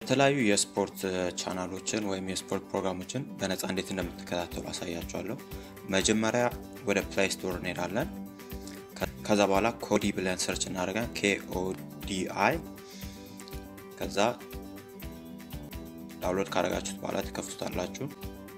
የተለያዩ የስፖርት ቻናሎችን ወይም የስፖርት ፕሮግራሞችን በነፃ እንዴት እንደምትከታተሉ አሳያችኋለሁ። መጀመሪያ ወደ ፕላይ ስቶር እንሄዳለን። ከዛ በኋላ ኮዲ ብለን ሰርች እናደርጋለን። ኬኦዲአይ ከዛ ዳውንሎድ ካደረጋችሁት በኋላ ትከፍቱታላችሁ።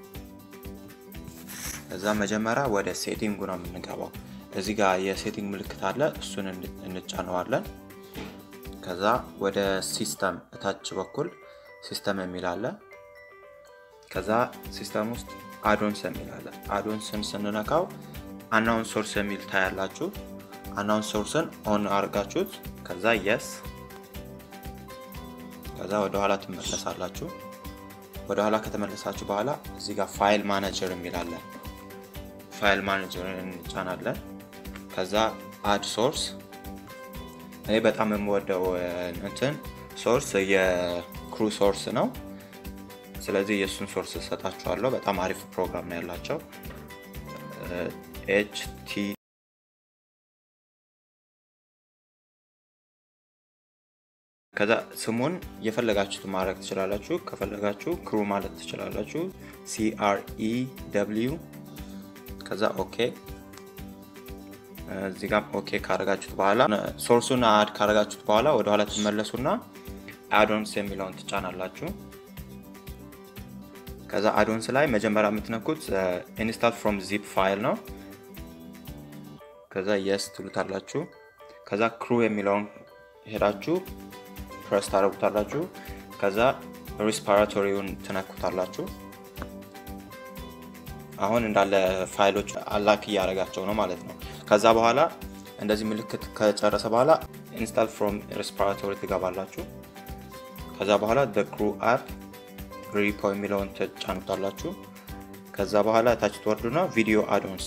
ከዛ መጀመሪያ ወደ ሴቲንጉ ነው የምንገባው። እዚህ ጋር የሴቲንግ ምልክት አለ፣ እሱን እንጫነዋለን። ከዛ ወደ ሲስተም እታች በኩል ሲስተም የሚል አለ። ከዛ ሲስተም ውስጥ አዶንስ የሚል አለ። አዶንስን ስንነካው አናውን ሶርስ የሚል ታያላችሁ። አናውን ሶርስን ኦን አድርጋችሁት ከዛ የስ ከዛ ወደኋላ ትመለሳላችሁ። ወደኋላ ከተመለሳችሁ በኋላ እዚህ ጋር ፋይል ማኔጀር የሚል አለ። ፋይል ማኔጀርን እንጫናለን። ከዛ አድ ሶርስ እኔ በጣም የምወደው እንትን ሶርስ የክሩ ሶርስ ነው። ስለዚህ የእሱን ሶርስ እሰጣችኋለሁ። በጣም አሪፍ ፕሮግራም ነው ያላቸው። ኤች ቲ ከዛ ስሙን የፈለጋችሁት ማድረግ ትችላላችሁ። ከፈለጋችሁ ክሩ ማለት ትችላላችሁ። ሲአርኢ ደብሊው ከዛ ኦኬ እዚህ ጋር ኦኬ ካረጋችሁት በኋላ ሶርሱን አድ ካረጋችሁት በኋላ ወደኋላ ትመለሱና አዶንስ የሚለውን ትጫናላችሁ። ከዛ አዶንስ ላይ መጀመሪያ የምትነኩት ኢንስታል ፍሮም ዚፕ ፋይል ነው። ከዛ የስ ትሉታላችሁ። ከዛ ክሩ የሚለውን ሄዳችሁ ፕረስ ታደረጉታላችሁ። ከዛ ሪስፓራቶሪውን ትነኩታላችሁ። አሁን እንዳለ ፋይሎች አላክ እያደረጋቸው ነው ማለት ነው። ከዛ በኋላ እንደዚህ ምልክት ከጨረሰ በኋላ ኢንስታል ፍሮም ሬስፓራቶሪ ትገባላችሁ። ከዛ በኋላ ክሩ አፕ ሪፖ የሚለውን ትጫኑታላችሁ። ከዛ በኋላ ታች ትወርዱና ቪዲዮ አዶንስ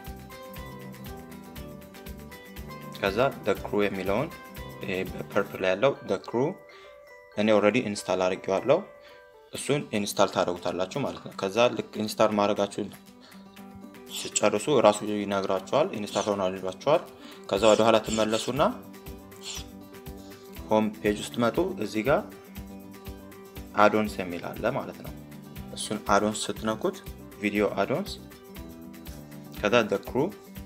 ከዛ ክሩ የሚለውን በፐርፕል ላይ ያለው ክሩ እኔ ኦልሬዲ ኢንስታል አድርጌዋለሁ። እሱን ኢንስታል ታደርጉታላችሁ ማለት ነው። ከዛ ልክ ኢንስታል ማድረጋችሁን ስጨርሱ እራሱ ይነግራችኋል። ኢንስታል ሆኗል ይሏችኋል። ከዛ ወደኋላ ትመለሱና ሆም ፔጅ ውስጥ መጡ። እዚህ ጋር አዶንስ የሚል አለ ማለት ነው። እሱን አዶንስ ስትነኩት ቪዲዮ አዶንስ ከዛ ክሩ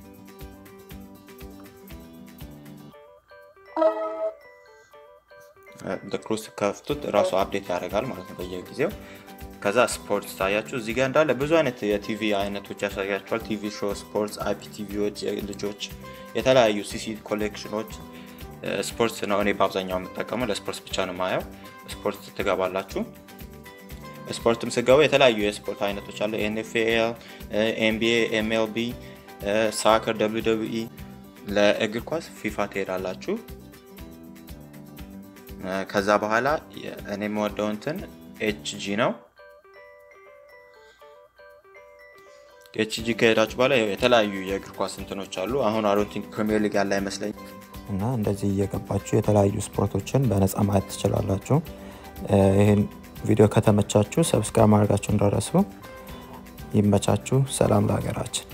ክሩ ስከፍቱት እራሱ አፕዴት ያደርጋል ማለት ነው በየጊዜው። ከዛ ስፖርት ታያችሁ እዚህ ጋር እንዳለ ብዙ አይነት የቲቪ አይነቶች ያሳያቸዋል። ቲቪ ሾው፣ ስፖርትስ፣ አይፒ ቲቪዎች፣ ልጆች የተለያዩ ሲሲ ኮሌክሽኖች። ስፖርት ነው እኔ በአብዛኛው የምጠቀመው ለስፖርት ብቻ ነው ማየው። ስፖርት ትገባላችሁ። ስፖርትም ስገቡ የተለያዩ የስፖርት አይነቶች አለ። ኤንኤፍኤል፣ ኤንቢኤ፣ ኤምኤልቢ፣ ሳከር፣ ደብሊው ደብሊው ኢ። ለእግር ኳስ ፊፋ ትሄዳላችሁ። ከዛ በኋላ እኔ የምወደው እንትን ኤችጂ ነው። ኤችጂ ከሄዳችሁ በኋላ የተለያዩ የእግር ኳስ እንትኖች አሉ። አሁን አሮንቲንግ ፕሪሚየር ሊግ ያለ አይመስለኝ እና እንደዚህ እየገባችሁ የተለያዩ ስፖርቶችን በነፃ ማየት ትችላላችሁ። ይህን ቪዲዮ ከተመቻችሁ ሰብስክራይብ ማድረጋችሁ እንዳረሱ። ይመቻችሁ። ሰላም ለሀገራችን።